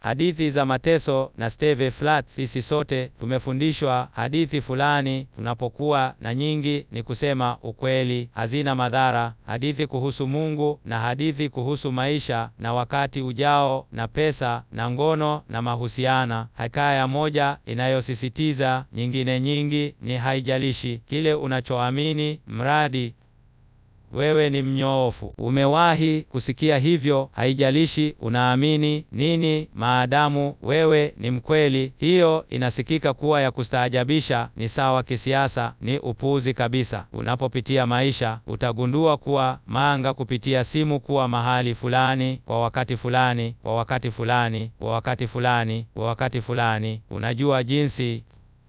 hadithi za mateso na Steve Flat. Sisi sote tumefundishwa hadithi fulani, tunapokuwa na nyingi, ni kusema ukweli, hazina madhara, hadithi kuhusu Mungu na hadithi kuhusu maisha na wakati ujao na pesa na ngono na mahusiana. Hekaya moja inayosisitiza nyingine nyingi ni haijalishi kile unachoamini, mradi wewe ni mnyoofu. Umewahi kusikia hivyo? Haijalishi unaamini nini, maadamu wewe ni mkweli. Hiyo inasikika kuwa ya kustaajabisha, ni sawa kisiasa, ni upuuzi kabisa. Unapopitia maisha, utagundua kuwa manga kupitia simu kuwa mahali fulani kwa wakati fulani kwa wakati fulani kwa wakati fulani kwa wakati fulani. Unajua jinsi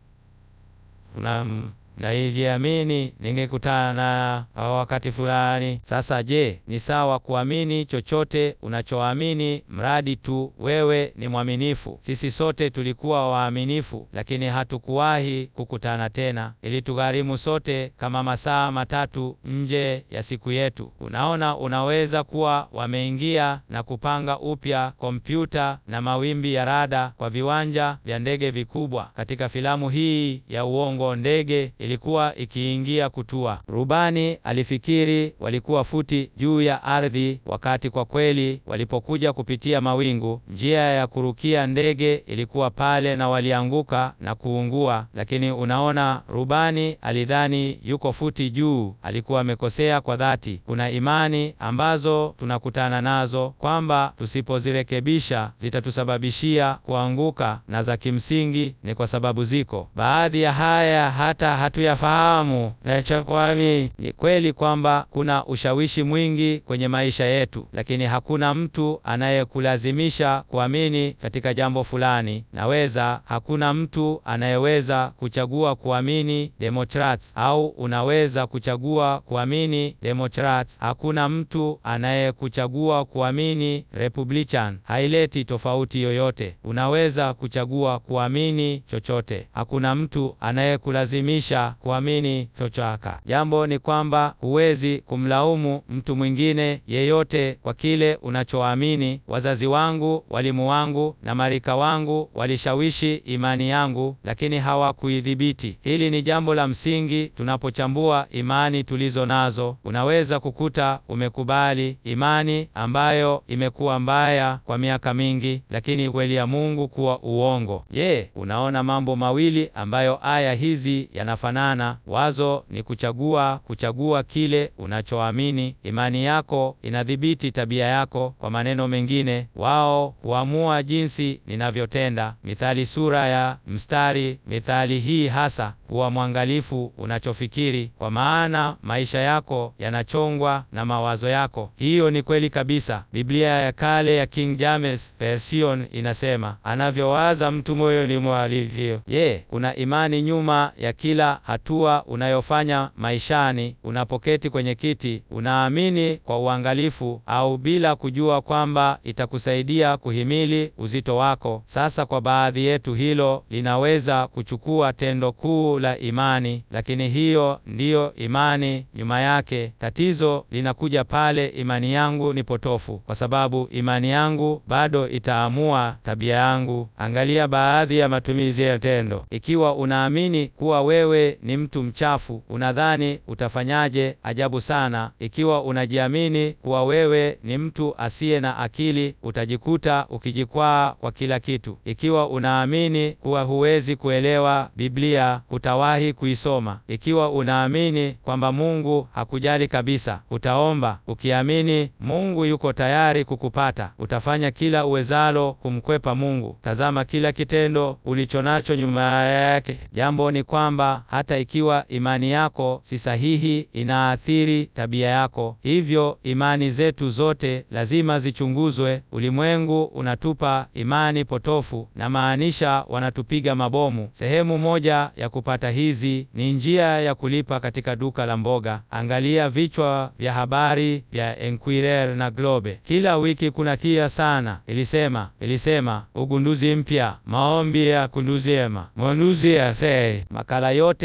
una naijiamini ningekutana na wakati fulani. Sasa je, ni sawa kuamini chochote unachoamini mradi tu wewe ni mwaminifu? Sisi sote tulikuwa waaminifu, lakini hatukuwahi kukutana tena. Ilitugharimu sote kama masaa matatu nje ya siku yetu. Unaona, unaweza kuwa wameingia na kupanga upya kompyuta na mawimbi ya rada kwa viwanja vya ndege vikubwa. Katika filamu hii ya uongo, ndege ilikuwa ikiingia kutua. Rubani alifikiri walikuwa futi juu ya ardhi, wakati kwa kweli walipokuja kupitia mawingu, njia ya kurukia ndege ilikuwa pale na walianguka na kuungua. Lakini unaona, rubani alidhani yuko futi juu. Alikuwa amekosea kwa dhati. Kuna imani ambazo tunakutana nazo kwamba tusipozirekebisha zitatusababishia kuanguka, na za kimsingi ni kwa sababu ziko baadhi ya haya hata hatuyafahamu. Nachokwami ni kweli kwamba kuna ushawishi mwingi kwenye maisha yetu, lakini hakuna mtu anayekulazimisha kuamini katika jambo fulani. Naweza, hakuna mtu anayeweza kuchagua kuamini Democrats au unaweza kuchagua kuamini Democrats. Hakuna mtu anayekuchagua kuamini Republican. Haileti tofauti yoyote. Unaweza kuchagua kuamini chochote. Hakuna mtu anayekulazimisha kuamini chochote. Jambo ni kwamba huwezi kumlaumu mtu mwingine yeyote kwa kile unachoamini. Wazazi wangu, walimu wangu na marika wangu walishawishi imani yangu, lakini hawakuidhibiti. Hili ni jambo la msingi tunapochambua imani tulizo nazo. Unaweza kukuta umekubali imani ambayo imekuwa mbaya kwa miaka mingi, lakini kweli ya Mungu kuwa uongo. Je, unaona mambo mawili ambayo aya hizi yanafanana? Wazo ni kuchagua, kuchagua kile unachoamini. Imani yako inadhibiti tabia yako. Kwa maneno mengine, wao huamua jinsi ninavyotenda. Mithali sura ya mstari. Mithali hii hasa kuwa mwangalifu unachofikiri, kwa maana maisha yako yanachongwa na mawazo yako. Hiyo ni kweli kabisa. Biblia ya kale ya King James Version inasema, anavyowaza mtu moyoni mwa alivyo. Je, kuna imani nyuma ya kila hatua unayofanya maishani? Unapoketi kwenye kiti, unaamini kwa uangalifu au bila kujua kwamba itakusaidia kuhimili uzito wako? Sasa kwa baadhi yetu hilo linaweza kuchukua tendo kuu la imani, lakini hiyo ndiyo imani nyuma yake. Tatizo linakuja pale imani yangu ni potofu, kwa sababu imani yangu bado itaamua tabia yangu. Angalia baadhi ya matumizi ya tendo. Ikiwa unaamini kuwa wewe ni mtu mchafu, unadhani utafanyaje? Ajabu sana. Ikiwa unajiamini kuwa wewe ni mtu asiye na akili, utajikuta ukijikwaa kwa kila kitu. Ikiwa unaamini kuwa huwezi kuelewa Biblia, hutawahi kuisoma. Ikiwa unaamini kwamba Mungu hakujali kabisa, utaomba ukiamini Mungu yuko tayari kukupata. Utafanya kila uwezalo kumkwepa Mungu. Tazama kila kitendo ulichonacho nyuma yake. Jambo ni kwamba hata ikiwa imani yako si sahihi, inaathiri tabia yako. Hivyo imani zetu zote lazima zichunguzwe. Ulimwengu unatupa imani potofu, na maanisha wanatupiga mabomu. Sehemu moja ya kupata hizi ni njia ya kulipa katika duka la mboga. Angalia vichwa vya habari vya Enquirer na Globe kila wiki. Kuna kia sana, ilisema ilisema ugunduzi mpya, maombi ya kunduzema mwanuzi ya thei. Makala yote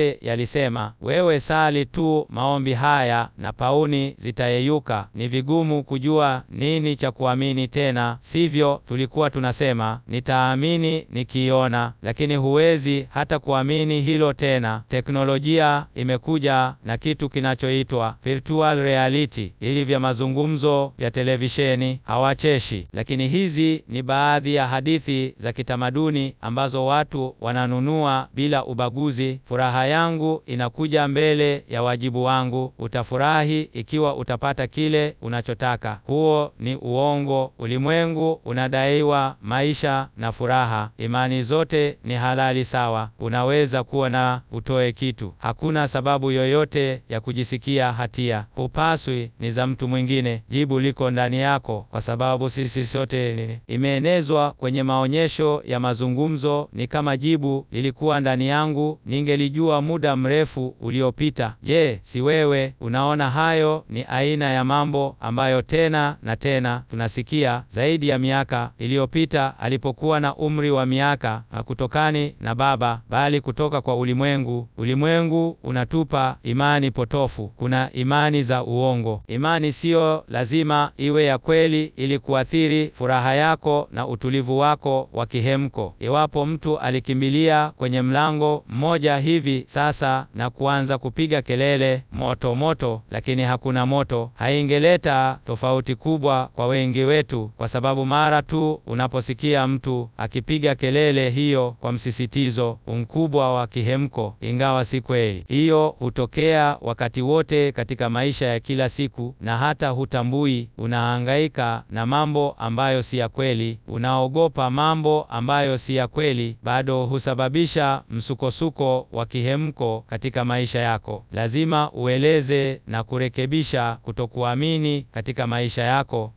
yale yalisema, wewe sali tu maombi haya na pauni zitayeyuka. Ni vigumu kujua nini cha kuamini tena, sivyo? Tulikuwa tunasema nitaamini nikiona, lakini huwezi hata kuamini hilo tena. Teknolojia imekuja na kitu kinachoitwa virtual reality, ili vya mazungumzo vya televisheni hawacheshi, lakini hizi ni baadhi ya hadithi za kitamaduni ambazo watu wananunua bila ubaguzi. Furaha yangu inakuja mbele ya wajibu wangu. Utafurahi ikiwa utapata kile unachotaka. Huo ni uongo. Ulimwengu unadaiwa maisha na furaha. Imani zote ni halali sawa. Unaweza kuwa na utoe kitu. Hakuna sababu yoyote ya kujisikia hatia. Hupaswi ni za mtu mwingine. Jibu liko ndani yako, kwa sababu sisi sote imeenezwa kwenye maonyesho ya mazungumzo. Ni kama jibu lilikuwa ndani yangu, ningelijua muda mrefu uliopita. Je, si wewe unaona? Hayo ni aina ya mambo ambayo tena na tena tunasikia. Zaidi ya miaka iliyopita, alipokuwa na umri wa miaka, hakutokani na Baba, bali kutoka kwa ulimwengu. Ulimwengu unatupa imani potofu. Kuna imani za uongo. Imani siyo lazima iwe ya kweli ili kuathiri furaha yako na utulivu wako wa kihemko. Iwapo mtu alikimbilia kwenye mlango mmoja hivi sasa na kuanza kupiga kelele moto moto, lakini hakuna moto, haingeleta tofauti kubwa kwa wengi wetu, kwa sababu mara tu unaposikia mtu akipiga kelele hiyo kwa msisitizo mkubwa wa kihemko, ingawa si kweli, hiyo hutokea wakati wote katika maisha ya kila siku, na hata hutambui. Unahangaika na mambo ambayo si ya kweli, unaogopa mambo ambayo si ya kweli, bado husababisha msukosuko wa kihemko katika maisha yako. Lazima ueleze na kurekebisha kutokuamini katika maisha yako.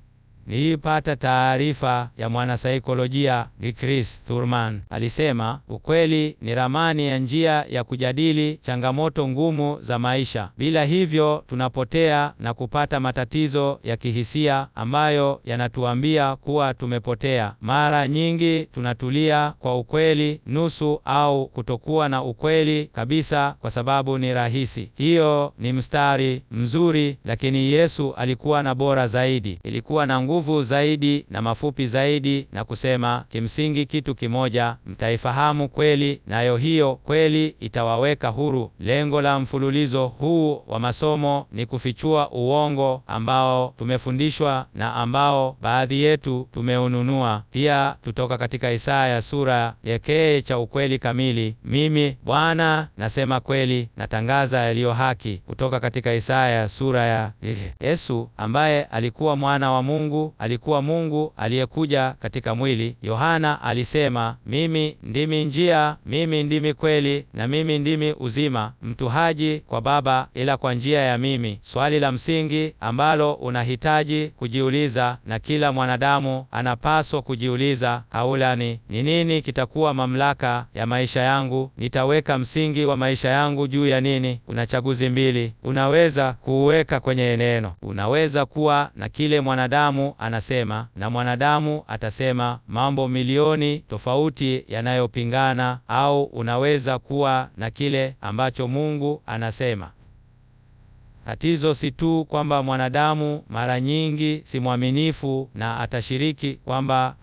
Nilipata taarifa ya mwanasaikolojia Chris Thurman. Alisema ukweli ni ramani ya njia ya kujadili changamoto ngumu za maisha. Bila hivyo, tunapotea na kupata matatizo ya kihisia ambayo yanatuambia kuwa tumepotea. Mara nyingi tunatulia kwa ukweli nusu au kutokuwa na ukweli kabisa kwa sababu ni rahisi. Hiyo ni mstari mzuri, lakini Yesu alikuwa na bora zaidi. Ilikuwa na nguvu zaidi na mafupi zaidi, na kusema kimsingi kitu kimoja: mtaifahamu kweli, nayo hiyo kweli itawaweka huru. Lengo la mfululizo huu wa masomo ni kufichua uongo ambao tumefundishwa na ambao baadhi yetu tumeununua. Pia tutoka katika Isaya sura ya kee cha ukweli kamili. Mimi Bwana nasema kweli, natangaza yaliyo haki. Kutoka katika Isaya sura ya Yesu ambaye alikuwa mwana wa Mungu alikuwa Mungu aliyekuja katika mwili. Yohana alisema, mimi ndimi njia, mimi ndimi kweli, na mimi ndimi uzima. Mtu haji kwa Baba ila kwa njia ya mimi. Swali la msingi ambalo unahitaji kujiuliza na kila mwanadamu anapaswa kujiuliza haulani, ni nini kitakuwa mamlaka ya maisha yangu? Nitaweka msingi wa maisha yangu juu ya nini? Una chaguzi mbili, unaweza kuuweka kwenye neno. Unaweza kuwa na kile mwanadamu anasema na mwanadamu atasema mambo milioni tofauti yanayopingana, au unaweza kuwa na kile ambacho Mungu anasema. Tatizo si tu kwamba mwanadamu mara nyingi si mwaminifu na atashiriki kwamba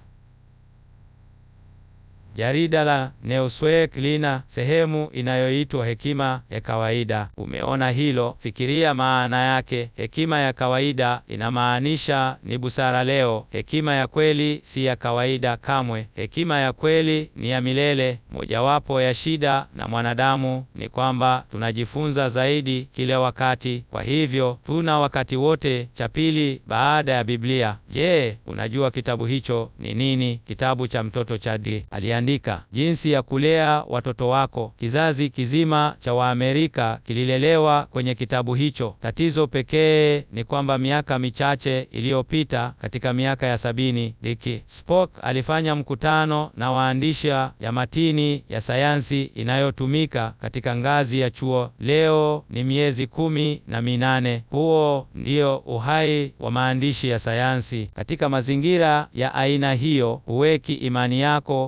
Jarida la Newsweek lina sehemu inayoitwa hekima ya kawaida. Umeona hilo? Fikiria maana yake. Hekima ya kawaida inamaanisha ni busara leo. Hekima ya kweli si ya kawaida kamwe. Hekima ya kweli ni ya milele. Mojawapo ya shida na mwanadamu ni kwamba tunajifunza zaidi kila wakati, kwa hivyo tuna wakati wote. Cha pili baada ya Biblia. Je, unajua kitabu hicho ni nini? Kitabu cha mtoto cha D andika jinsi ya kulea watoto wako. Kizazi kizima cha Waamerika kililelewa kwenye kitabu hicho. Tatizo pekee ni kwamba miaka michache iliyopita, katika miaka ya sabini, Dick Spock alifanya mkutano na waandishi ya matini ya sayansi inayotumika katika ngazi ya chuo. Leo ni miezi kumi na minane. Huo ndio uhai wa maandishi ya sayansi. Katika mazingira ya aina hiyo, huweki imani yako katika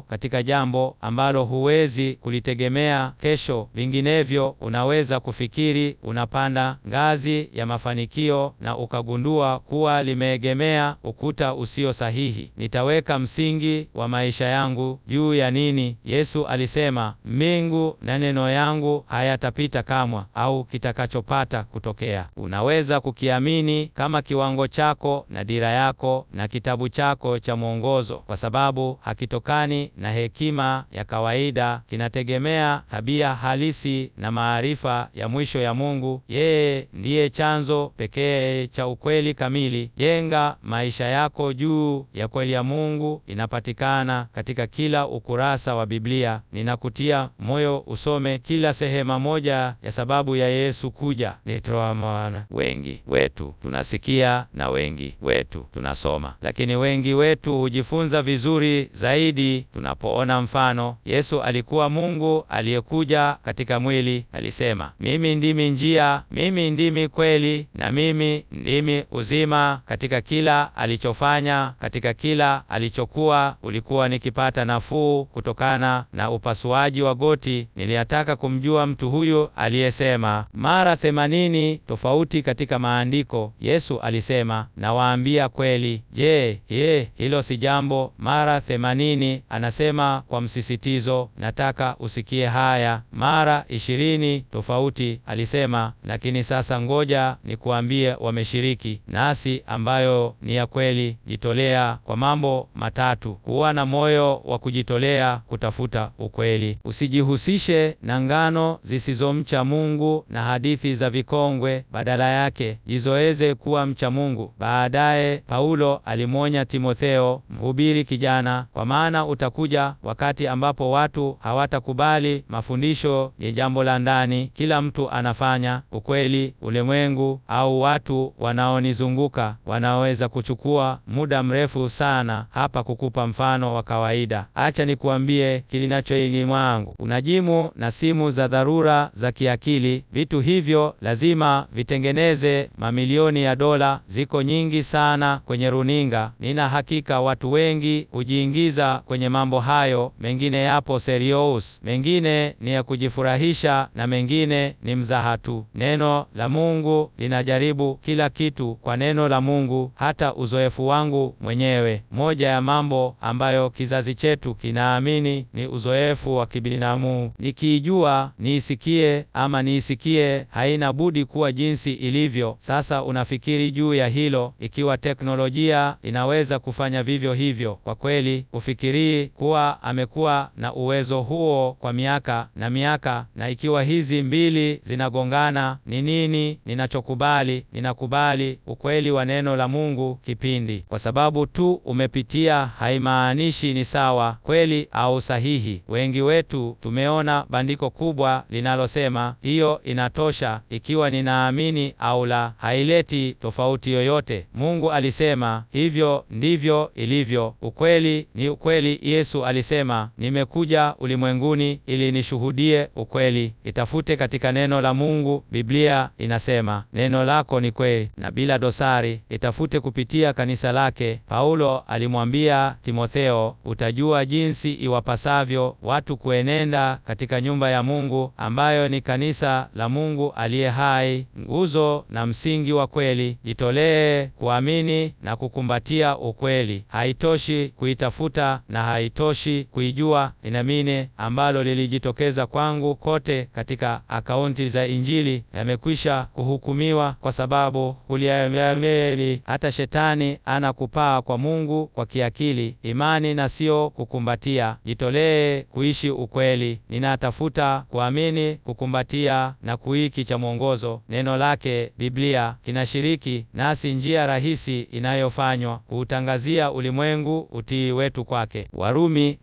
ya jambo ambalo huwezi kulitegemea kesho. Vinginevyo unaweza kufikiri unapanda ngazi ya mafanikio na ukagundua kuwa limeegemea ukuta usio sahihi. Nitaweka msingi wa maisha yangu juu ya nini? Yesu alisema, mbingu na neno yangu hayatapita kamwe, au kitakachopata kutokea. Unaweza kukiamini kama kiwango chako na dira yako na kitabu chako cha mwongozo, kwa sababu hakitokani na hekima ya kawaida, kinategemea tabia halisi na maarifa ya mwisho ya Mungu. Yeye ndiye chanzo pekee cha ukweli kamili. Jenga maisha yako juu ya kweli ya Mungu, inapatikana katika kila ukurasa wa Biblia. Ninakutia moyo usome kila sehema moja ya sababu ya Yesu kuja. Nitoamana. Wengi wetu tunasikia na wengi wetu tunasoma, lakini wengi wetu hujifunza vizuri zaidi tunapoona mfano. Yesu alikuwa Mungu aliyekuja katika mwili. Alisema, mimi ndimi njia, mimi ndimi kweli, na mimi ndimi uzima. Katika kila alichofanya, katika kila alichokuwa, ulikuwa nikipata nafuu kutokana na upasuaji wa goti. Niliyataka kumjua mtu huyu aliyesema mara themanini tofauti katika maandiko. Yesu alisema, nawaambia kweli. Je, ye hilo si jambo? Mara themanini anasema kwa msisitizo. Nataka usikie haya. Mara ishirini tofauti alisema, lakini sasa ngoja nikuambie, wameshiriki nasi ambayo ni ya kweli. Jitolea kwa mambo matatu: kuwa na moyo wa kujitolea kutafuta ukweli, usijihusishe na ngano zisizomcha Mungu na hadithi za vikongwe. Badala yake jizoeze kuwa mcha Mungu. Baadaye Paulo alimwonya Timotheo, mhubiri kijana, kwa maana utakuja wakati ambapo watu hawatakubali mafundisho ya jambo la ndani, kila mtu anafanya ukweli. Ulimwengu au watu wanaonizunguka wanaweza kuchukua muda mrefu sana hapa kukupa mfano wa kawaida. Acha nikuambie kilinachoili mwangu. Unajimu na simu za dharura za kiakili, vitu hivyo lazima vitengeneze mamilioni ya dola. Ziko nyingi sana kwenye runinga. Nina hakika watu wengi hujiingiza kwenye mambo hayo. Mengine yapo serious, mengine ni ya kujifurahisha na mengine ni mzaha tu. Neno la Mungu linajaribu kila kitu kwa neno la Mungu, hata uzoefu wangu mwenyewe. Moja ya mambo ambayo kizazi chetu kinaamini ni uzoefu wa kibinadamu. Nikiijua niisikie ama niisikie, haina budi kuwa jinsi ilivyo. Sasa unafikiri juu ya hilo, ikiwa teknolojia inaweza kufanya vivyo hivyo. Kwa kweli, ufikirii kuwa amekuwa na uwezo huo kwa miaka na miaka, na ikiwa hizi mbili zinagongana, ni nini ninachokubali? Ninakubali ukweli wa neno la Mungu. Kipindi kwa sababu tu umepitia haimaanishi ni sawa, kweli au sahihi. Wengi wetu tumeona bandiko kubwa linalosema hiyo inatosha, ikiwa ninaamini au la, haileti tofauti yoyote. Mungu alisema hivyo ndivyo ilivyo. Ukweli ni ukweli. Yesu alisema, nimekuja ulimwenguni ili nishuhudie ukweli. Itafute katika neno la Mungu. Biblia inasema neno lako ni kweli na bila dosari. Itafute kupitia kanisa lake. Paulo alimwambia Timotheo, utajua jinsi iwapasavyo watu kuenenda katika nyumba ya Mungu ambayo ni kanisa la Mungu aliye hai, nguzo na msingi wa kweli. Jitolee kuamini na kukumbatia ukweli. Haitoshi kuitafuta na haitoshi kuijua. Inamine ambalo lilijitokeza kwangu kote katika akaunti za Injili yamekwisha kuhukumiwa, kwa sababu kuliameli hata shetani ana kupaa kwa Mungu kwa kiakili, imani na sio kukumbatia. Jitolee kuishi ukweli. Ninatafuta kuamini, kukumbatia na kuiki cha mwongozo neno lake. Biblia kinashiriki nasi njia rahisi inayofanywa kuutangazia ulimwengu utii wetu kwake. Warumi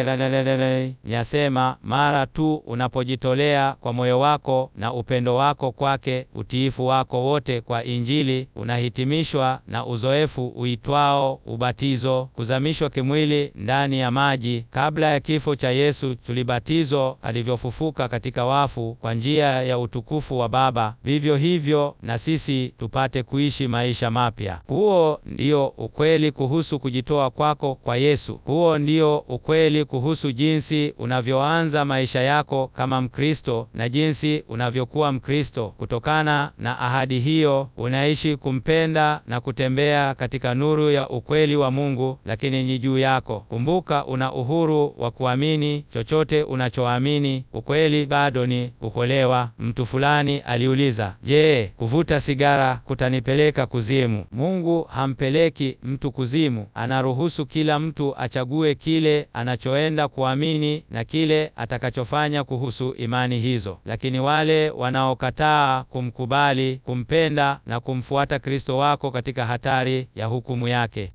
yasema mara tu unapojitolea kwa moyo wako na upendo wako kwake, utiifu wako wote kwa Injili unahitimishwa na uzoefu uitwao ubatizo, kuzamishwa kimwili ndani ya maji. Kabla ya kifo cha Yesu tulibatizwa alivyofufuka katika wafu kwa njia ya utukufu wa Baba, vivyo hivyo na sisi tupate kuishi maisha mapya. Huo ndio ukweli kuhusu kujitoa kwako kwa Yesu. Huo ndio ukweli ukweli kuhusu jinsi unavyoanza maisha yako kama Mkristo na jinsi unavyokuwa Mkristo. Kutokana na ahadi hiyo, unaishi kumpenda na kutembea katika nuru ya ukweli wa Mungu, lakini ni juu yako. Kumbuka, una uhuru wa kuamini chochote unachoamini. Ukweli bado ni kuokolewa. Mtu fulani aliuliza, je, kuvuta sigara kutanipeleka kuzimu? Mungu hampeleki mtu kuzimu, anaruhusu kila mtu achague kile anachoenda kuamini na kile atakachofanya kuhusu imani hizo. Lakini wale wanaokataa kumkubali, kumpenda na kumfuata Kristo wako katika hatari ya hukumu yake.